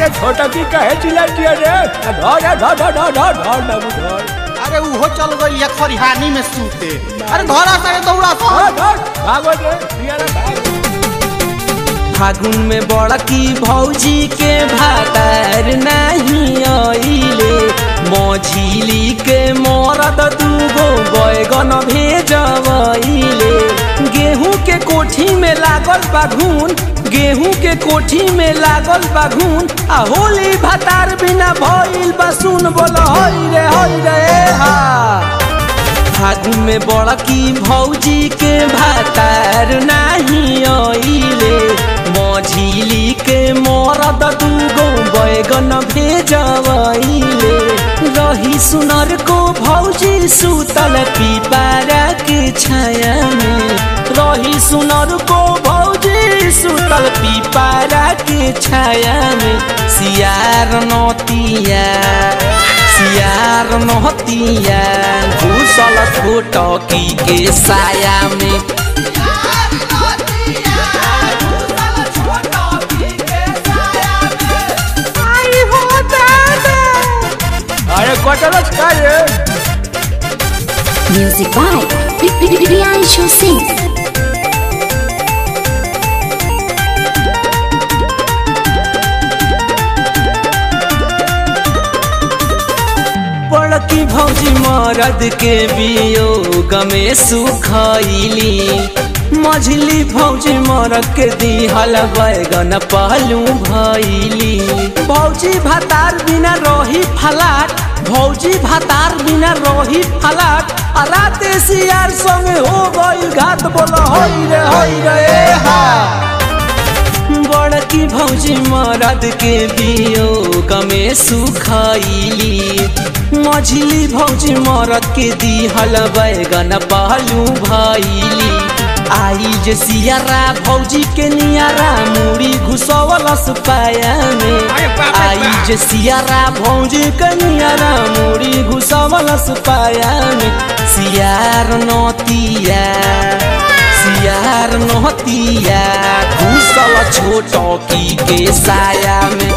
अरे छोटा की कहे चिल्ला दिया रे धर धर धर धर धर धर बाबू धर अरे उहो चल गई या खरिहानी में सूते अरे धरा सारे दौड़ा सा धर धर भागो रे दिया रे भाग फागुन में बड़की भौजी के भातार नहीं आइले मझिली के मरद दूगो बैगन भेजवैले गेहूं के कोठी में लागल बाघून गेहूं के कोठी में लागल बाघून आ होली भातार बिना भइल बसुन बोल हई रे हई रे हा फागुन में बड़की भौजी के भातार नाही आइले मझिली के मरद दूगो बैगन भेजवैले रही सुनर को भौजी सुतल पीपारा के छाया में रही सुनर को भौजी सुतल पीपारा के छाया में सियार नतिया सियार नहतिया घुसल छोटकी के साया में अरे कटलस का रे Music by Priyanshu Singh. बड़की भौजी मरद के वियोग में सुखैली मझली भौजी मरद के दिहल बैगन पहलू भैली भौजी भातार बिना रही फलाट भौजी भातार बिना रही फलाट आ राते सियार संगे हो गई घात बोल हई रे हई रे हा बड़की भौजी मरद के वियोग में सुखैली मझली भौजी मरद के दिहल बैगन पहलू भैली आई जे सियारा भौजी के नियारा मुड़ी घुसवलस पाया में आई जे सियारा भौजी के नियारा मुड़ी घुसवलस पाया में सियार नतिया सियार नहतिया घुसल छोटकी के साया में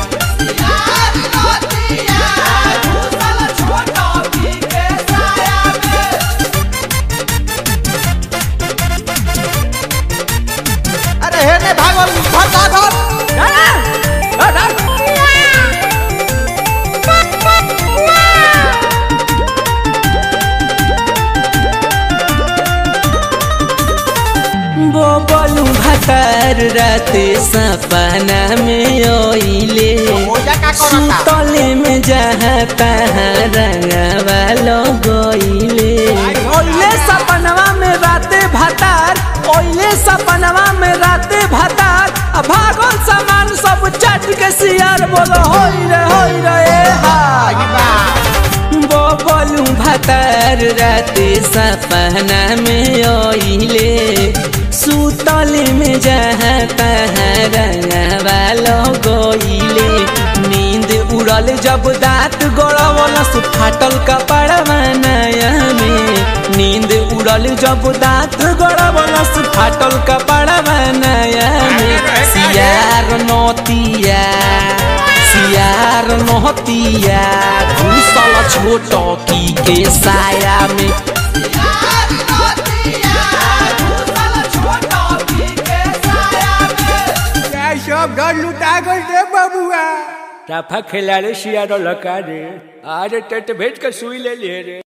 अरे हे ने भागल धर धर बोबलू भतार राते सपना में ओइले मोजा का करता सुतले में जहाँ तहाँ रंगवा लगइले ओइले सपनवा में राते भतार ओइले सपनवा में राते भतार आ भागल सामान सब चट के सियार बोल होई रे होई रे हा बबलू भतार राते सपना में ओइले सुतल में जहाँ तहाँ रंगवा लगइले नींद उड़ल जब दांत गड़वलस फाटल कपड़वा नया में नींद उड़ल जब दांत गड़वलस फाटल कपड़वा नया में सियार नतिया सियार नहतिया घुसल छोटकी के साया में क्या सब डर लुटा गल रे बाबुआ टाफा खेला रे सियारो लका रे आज टेट भेज के सुई ले लिए रे